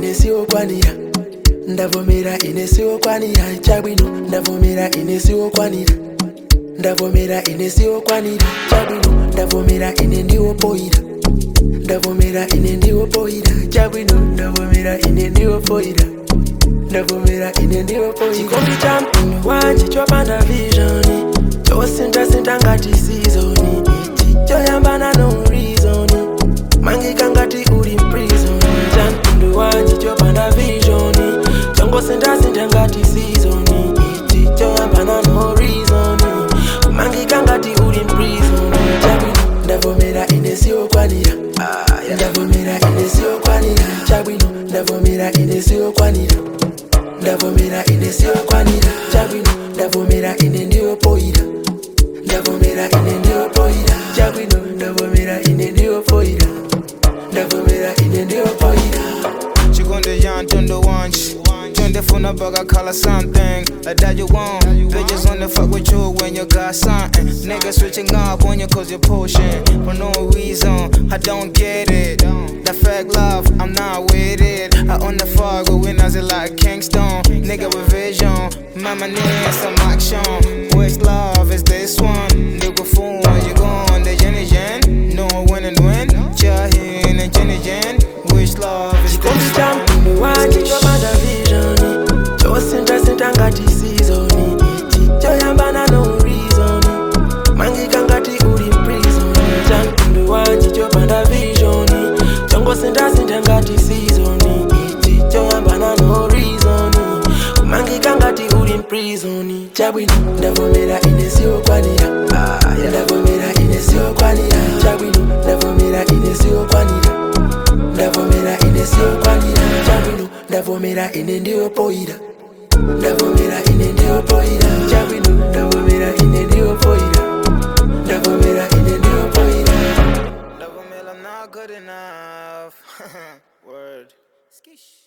ine siwokwanira ndavomera ine siwokwanira chabwino ndavomera ine siwokwanira ndavomera ine siwokwanira chabwino ndavomera ine ndiwopoira ndavomera ine ndiwopoira chabwino ndavomera ine ndiwopoira ndavomera ine ndiwopoira chikondi cha mpindu wanje chopanda visioni chosindasinda ngati sizoni ichi choyambana no reasoni mangika ngati uli mprison cha mpindu wanje chopanda visioni chongosindasinda ngati sizoni ichi choyambana no reasoni mangika ngati uli mprison chabwino ndavomera ine siwokwanira ndavomera ine siwokwanira chabwino ndavomera ine siwokwanira ndavomera ine siwokwanira chabwino ndavomera ine ndiwopoira ndavomera ine ndiwopoira chabwino ndavomera ine ndiwopoira ndavomera ine ndiwopoira Chigonde yan tondo wanch Tunde funa bugger color something like that you want Bitches only fuck with you when you got something Niggas switching up on you cause you're pushing For no reason, I don't get it That fake love, I'm not with it I own the fog, but when I it like Kingston Nigga with vision, mama need some action Which love is this one? Nigga fool, you gone, the Jenny Jen No win and win, Jahin and Jenny Jen Which love is chikondi this cha one? mpindu wanje chopanda visioni chosindasinda ngati sizoni ichi choyambana no reasoni mangika ngati uli mprison cha mpindu wanje chopanda visioni chongosindasinda ngati sizoni ichi choyambana no reasoni mangika ngati uli mprison chabwino ndavomera ine siwokwanira ndavomera ine siwokwanira chabwino ndavomera ine siwokwanira ndavomera ine siwokwanira chabwino ndavomera ine ndiwopoira ndavomera ine ndiwopoira chabwino ndavomera ine ndiwopoira ndavomera ine ndiwopoira Love 'em, I'm not good enough. Word. Skish.